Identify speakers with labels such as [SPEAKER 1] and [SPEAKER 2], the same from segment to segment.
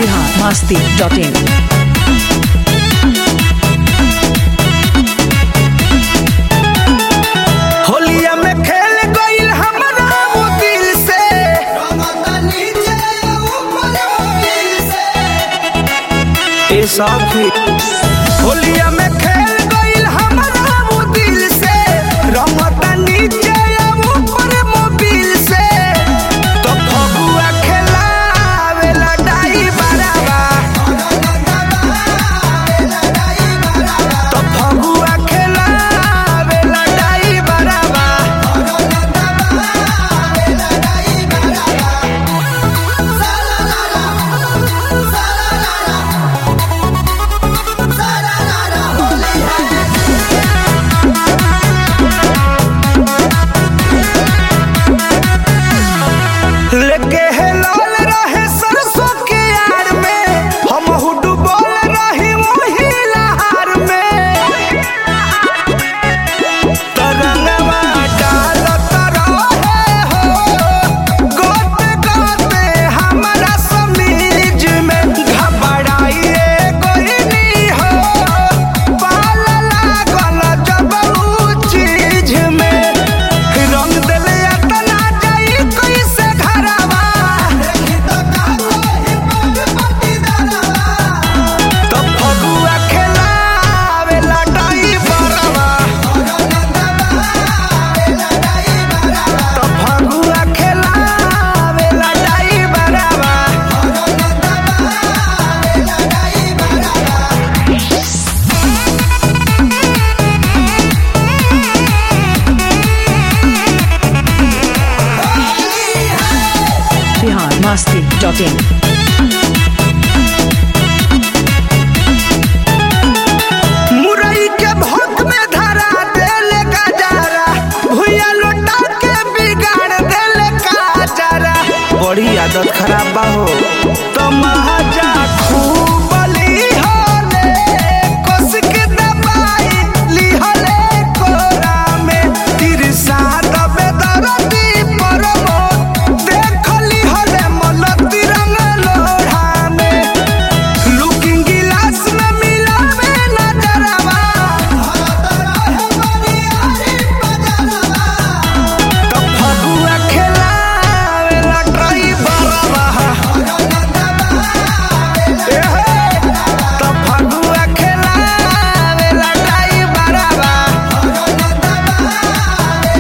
[SPEAKER 1] Bihar Masti dot in
[SPEAKER 2] होलिया में खेल गईल हमरा वो दिल से ए साथी होलिया में खेल गईल हमरा वो दिल से रंगता नीचे या ऊपर मोबिल से तो फगुआ खेलावेला डाई बराबा तो फगुआ खेलावेला डाई बराबा लेके है लाल रहे सरसों के यार में हम डूबल रही वही लहार में तरंगवा डालत रहे हो गोते गोते हमरा समीज में घबराइए गोइनी हो पाल लागल जब ऊ चीज में रंग देले अतना जाई कैसे घरवा तो फगुआ खेलावे लटाई बरवा तो फगुआ खेलावे लटाई बरवा
[SPEAKER 1] बिहार मस्ती डॉट इन
[SPEAKER 2] मुरई के भोग में धरा देले गजारा भुइया लोटा के बिगाड़ देले काजरा बड़ी आदत खराब बा हो तो महाजा खूब लिहले कस के दबाई लिहले कोरा में तिरसा दबे दरदी परमो देख लिहले मन तिरंग लोढ़ा में लुकिंग गिलास में मिलावे नजरवा तो फगुआ खेलावे ला ड्राइवरवा ए हे, तो फगुआ खेलावे ला ड्राइवरवा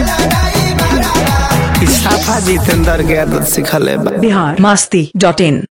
[SPEAKER 2] इसाफा जितेंद्र के आदत सिखले बा
[SPEAKER 1] बिहार मस्ती डॉट इन